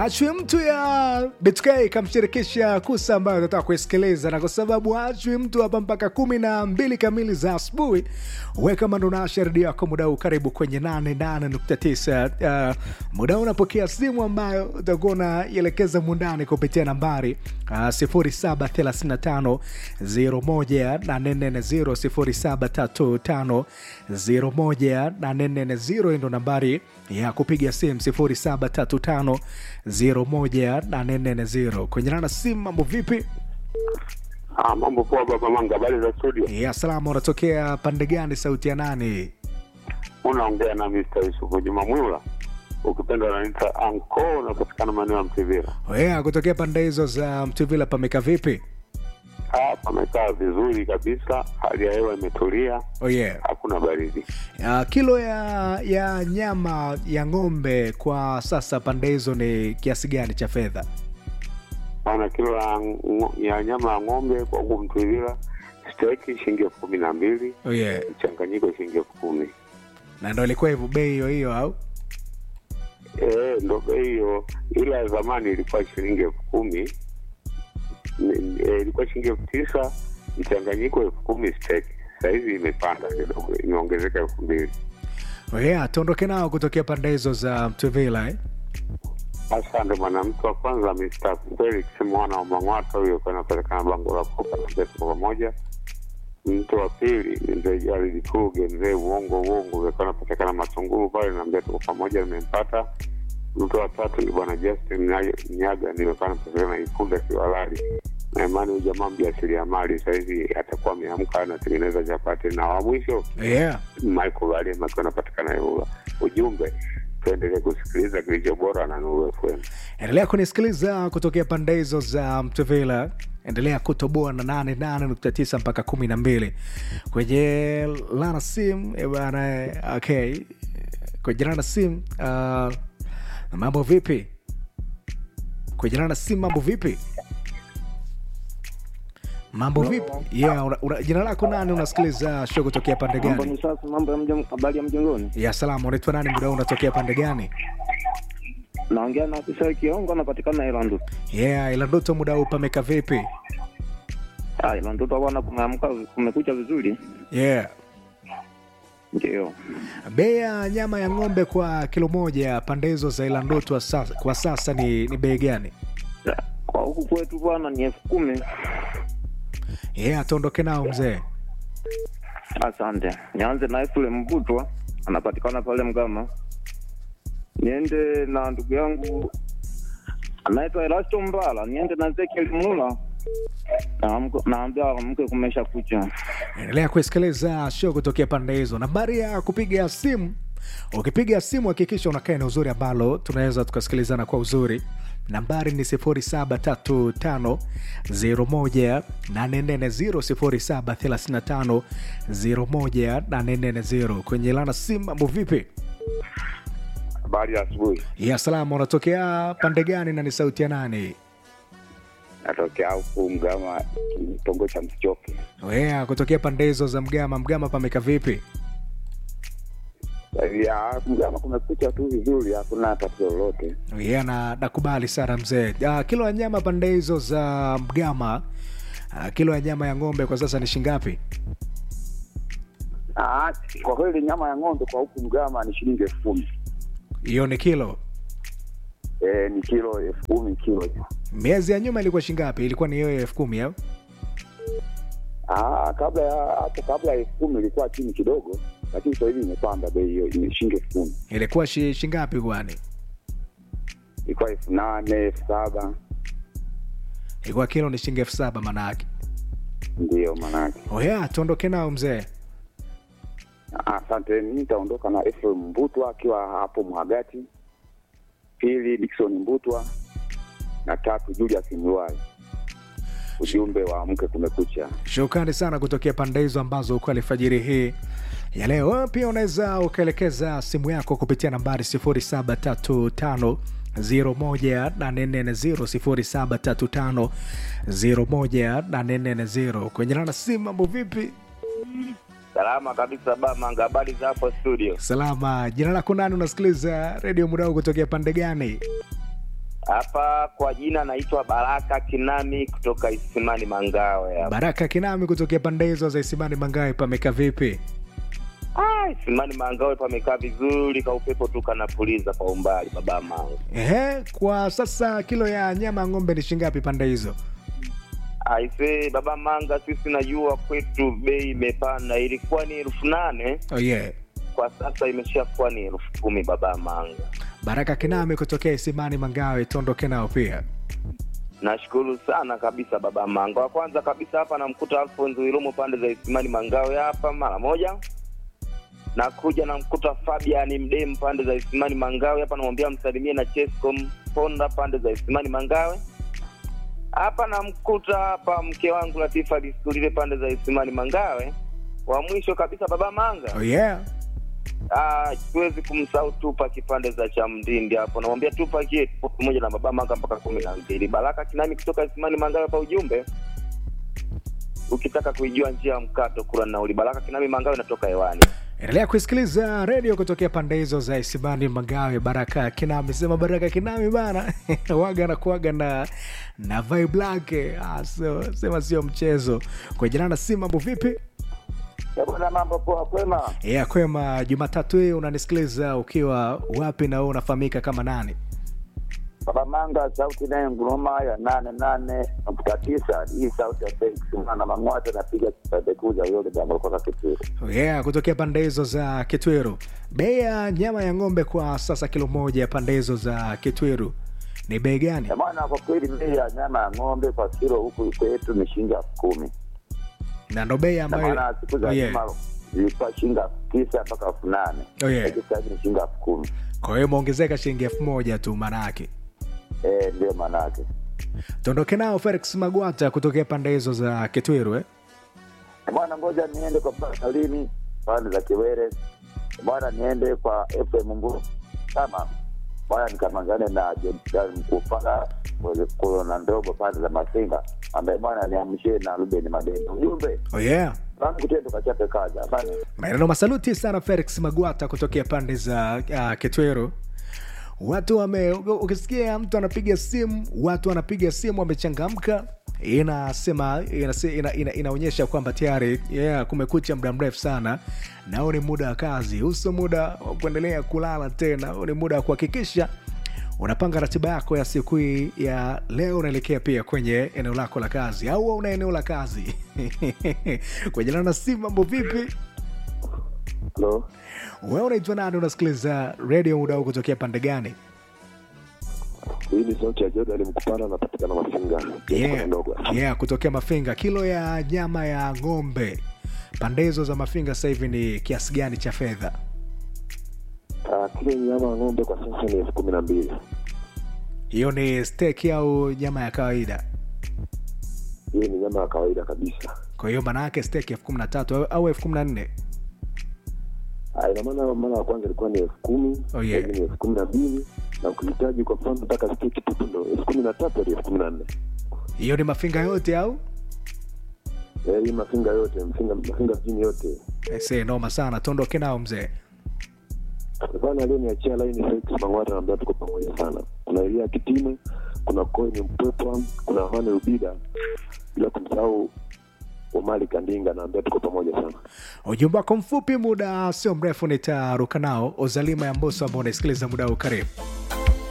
achwe mtu ya BTK ikamshirikisha Kusa ambayo nataka kuisikiliza, na kwa sababu achwe mtu hapa mpaka kumi na mbili kamili za asubuhi, weka mandonasha redio yako muda huu, karibu kwenye 88.9. Uh, muda huu unapokea simu ambayo utakuwa unaielekeza mundani kupitia nambari uh, 0735 01840 0735 ndo nambari ya kupiga simu 0735 01840 kwenye nana simu. Mambo vipi? Ah, mambo poa baba Manga, habari za studio? Ya salama, unatokea pande gani? Sauti ya nani? Unaongea na Mr. Yusufu Juma Mwila, ukipenda unaniita Anko, unapatikana maeneo ya Mtivira. Yeah, kutokea pande hizo za Mtuvila pameka vipi? Ah, pamekaa vizuri kabisa, hali ya hewa imetulia, Oh yeah. hakuna baridi. Uh, kilo ya ya nyama ya ng'ombe kwa sasa pande hizo ni kiasi gani cha fedha? Bana, kilo ya, ngo- ya nyama ya ng'ombe kwa huku Mtivira steki shilingi elfu kumi na mbili Oh yeah. mchanganyiko shilingi elfu kumi Na ndo ilikuwa hivyo bei hiyo hiyo au? Eh, ndo bei hiyo, ila ya zamani ilikuwa shilingi elfu kumi Ni- eh, ilikuwa shilingi elfu tisa mchanganyiko elfu kumi steki. Sahizi imepanda kidogo, imeongezeka elfu mbili. Oh yeah, tuondoke nao kutokea pande hizo za Mtuvila eh? Asante bwana. Mtu wa kwanza Mr. Felix mwana wa Mang'wata, huyo kwa anapatikana bango la koka na mbetu kwa pamoja. Mtu wa pili ni mzee Jaridi Kuge, mzee uongo uongo, kwa anapatikana Matunguru pale na mbetu kwa pamoja, nimempata. Mtu wa tatu ni bwana Justin Nya- Nyaga, nimekuwa napatikana Ikunda Kiwalali na imani huyu jamaa mjasiriamali sahizi atakuwa ameamka anatengeneza chapati. Na wa mwisho Yeah. Michael Valema akiwa anapatikana Ilula. Ujumbe, tuendelee kusikiliza kilicho bora na Nuru FM. Endelea kunisikiliza kutokea pande hizo za Mtuvila. Endelea kutoboa na 88.9 mpaka 12 kwenye lana sim eh, bana. eh, Okay, kwenye lana sim uh, mambo vipi? Kwenye lana sim mambo vipi? Mambo vipi? Yeah, una, una, jina lako nani? Unasikiliza show kutokea pande Mambo gani? ni safi, mambo ya mjong, habari ya mjongoni. Ya salama, unaitwa nani? Muda huu unatokea pande gani? Naongea na afisa Kiongo, anapatikana Ilandu. Yeah, ila ndoto muda huu pameka vipi? Ah, Ilandu tu bwana, kumeamka kumekucha vizuri. Yeah. Ndio. Bei ya nyama ya ng'ombe kwa kilo moja pande hizo za Ilandoto wa sasa- kwa sasa ni, ni bei gani? Kwa huku kwetu bwana ni elfu kumi. Yeah, tuondoke nao mzee. Asante. Nianze na Efule Mbutwa, anapatikana pale Mgama. Niende na ndugu yangu anaitwa Erasto Mbala, niende na Ezekiel Mlula. Naamka- Naambia mke kumesha kucha. Endelea kusikiliza show kutokea pande hizo. Nambari ya kupiga simu, ukipiga simu hakikisha unakaa eneo uzuri ambalo tunaweza tukasikilizana kwa uzuri. Nambari ni 0735018440 0735018440. Kwenye lana simu, mambo vipi? Habari ya asubuhi, Ya salama, unatokea pande gani na ni sauti ya nani? natokea huku Mgama, kitongo cha Msichoke. Wea, kutokea pande hizo za Mgama. Mgama pameka vipi? Ya, Mgama kumekucha tu vizuri, hakuna tatizo lolote. Yeah, na nakubali sana mzee. Uh, kilo ya nyama pande hizo za Mgama, uh, kilo ya nyama ya ng'ombe kwa sasa ni shingapi? Ah, kwa kweli nyama ya ng'ombe kwa huku Mgama ni shilingi elfu kumi. Hiyo ni kilo. Eh, ni kilo elfu kumi kilo hiyo. Miezi ya nyuma ilikuwa shingapi? Ilikuwa ni hiyo elfu kumi au? Ah, kabla ya hapo, kabla ya elfu kumi ilikuwa chini kidogo, lakini sasa hivi imepanda bei hiyo, ni shilingi elfu kumi. Ilikuwa shi, shingapi kwani? Ilikuwa elfu nane elfu saba Ilikuwa kilo ni shilingi elfu saba manake. ndiyo maanake. Oh yeah, tuondoke nao mzee. Ah, Asante, mi nitaondoka na Efraim Mbutwa akiwa hapo Mhagati, pili Dickson Mbutwa na tatu Julius Mlwai. Ujumbe wa mke kumekucha. Shukrani sana kutokea pande hizo ambazo uko alfajiri hii ya leo. Wewe pia unaweza ukaelekeza simu yako kupitia nambari 0735 01840 0735 kwenye nana simu. Mambo vipi? Salama kabisa Bamanga, habari za hapo studio? Salama. Jina lako nani? Unasikiliza redio muda huu kutokea pande gani? Hapa kwa jina naitwa Baraka Kinami kutoka Isimani Mangawe hapa. Baraka Kinami kutokea pande hizo za Isimani Mangawe, pameka vipi? Ah, Isimani Mangawe pamekaa vizuri, ka upepo tu kanapuliza kwa umbali baba mangu. Ehe, kwa sasa kilo ya nyama ya ng'ombe ni shingapi pande hizo? Aise baba manga, sisi najua kwetu bei imepanda, ilikuwa ni elfu nane Oh yeah. kwa sasa imeshakuwa ni elfu kumi baba manga. Baraka Kinami kutokea Isimani Mangawe, tuondoke nao pia. Nashukuru sana kabisa baba manga. Wa kwanza kabisa hapa namkuta Alfonso Ilomo pande za Isimani Mangawe hapa mara moja. Nakuja namkuta Fabian Mdem pande za Isimani Mangawe hapa, namwambia msalimie na Chesco Ponda pande za Isimani Mangawe. Hapa namkuta hapa mke wangu Latifa Liskulile pande za Isimani Mangawe. Wa mwisho kabisa baba manga. Oh yeah. Ah, siwezi kumsahau Tupa kipande za cha Mdindi hapo. Namwambia Tupa kie tupo pamoja na baba manga mpaka kumi na mbili. Baraka Kinami kutoka Isimani Mangawe kwa ujumbe. Ukitaka kuijua njia ya mkato kula nauli. Baraka Kinami Mangawe natoka hewani. Endelea kusikiliza redio kutokea pande hizo za Isimani Mangawe. Baraka Kinami sema Baraka Kinami bana waga anakuaga na na vibe lake ah, so, sema sio mchezo. Kwa jina na si mambo vipi? Bwana, mambo poa, kwema? Ya kwema, Jumatatu hii unanisikiliza ukiwa wapi na wewe unafahamika kama nani? Baba Manga, sauti naye nguruma ya nane nane nukta tisa. Hii sauti ya Felix mwana Mang'wata napiga kipendekuza yule jambo kutoka Kitiri. Yeah, kutokea pande hizo za Kitwiru. Bei ya nyama ya ng'ombe kwa sasa kilo moja ya pande hizo za Kitwiru ni bei gani? Maana kwa kweli bei ya nyama ya ng'ombe kwa kilo huku kwetu ni shilingi elfu kumi Na ndo bei na ambayo maana siku za Oh, yeah. nyuma zilikuwa shilingi elfu tisa mpaka elfu nane Oh, yeah. Lakini sasa hivi ni shilingi elfu kumi Kwa hiyo imeongezeka shilingi elfu moja tu maana yake. Eh, ndio maana yake. Tuondoke nao Felix Magwata kutokea pande hizo za Kitwiru eh? Bwana, ngoja niende kwa Pasalini pande za Kiwere. Bwana, niende kwa FM Nguru kama bwana, nikamangane na Jemdan Mkupala kulo na ndogo pande za Masinga, ambaye bwana niamshie na Ruben Madeni. Ujumbe Oh yeah. rangu kitendo kachape kaja bana. Maneno masaluti sana Felix Magwata kutokea pande za uh, Kitweru. Watu wame, ukisikia mtu anapiga simu, watu wanapiga simu wamechangamka, inasema inase- ina, ina, inaonyesha kwamba tayari yeah, kumekucha muda mrefu sana, na huu ni muda wa kazi, uso muda wa kuendelea kulala tena, huu ni muda wa kuhakikisha unapanga ratiba yako ya siku hii ya leo, unaelekea pia kwenye eneo lako la kazi, au una eneo la kazi kwenye lana simu. Mambo vipi? Hello. Wewe unaitwa nani? Unasikiliza redio muda huu kutokea pande gani? Hii ni sauti ya Jordan Mkupala, anapatikana Mafinga Yeah, ndogo. yeah, kutokea Mafinga. Kilo ya nyama ya ng'ombe pande hizo za Mafinga sasa hivi ni kiasi gani cha fedha? Ah, kilo nyama ya ng'ombe kwa sasa ni elfu kumi na mbili. Hiyo ni steak au nyama ya kawaida? Hii ni nyama ya kawaida kabisa. Kwa hiyo maana yake steak elfu kumi na tatu au- au elfu kumi na nne Ah, ina maana mara ya kwanza ilikuwa ni elfu kumi Oh, yeah. sasa hivi ni elfu kumi na mbili na ukihitaji kwa mfano nataka steki tupu ndo elfu kumi na tatu hadi elfu kumi na nne. hiyo ni Mafinga yote au? Eh, hii Mafinga yote Mafinga, Mafinga mjini yote Ese, noma sana, tuondoke nao mzee. bana. Aliyoniachia laini Felix Mang'wata, naambia tuko pamoja sana. Kuna Elia Kitime, kuna Koini Mpwepwa, kuna Hane Rubida, bila kumsahau Omari Kandinga, naambia tuko pamoja sana. Ujumbe wako mfupi, muda sio mrefu nitaruka nao. Ozalima ya Mboso ambao unaisikiliza muda huu, karibu.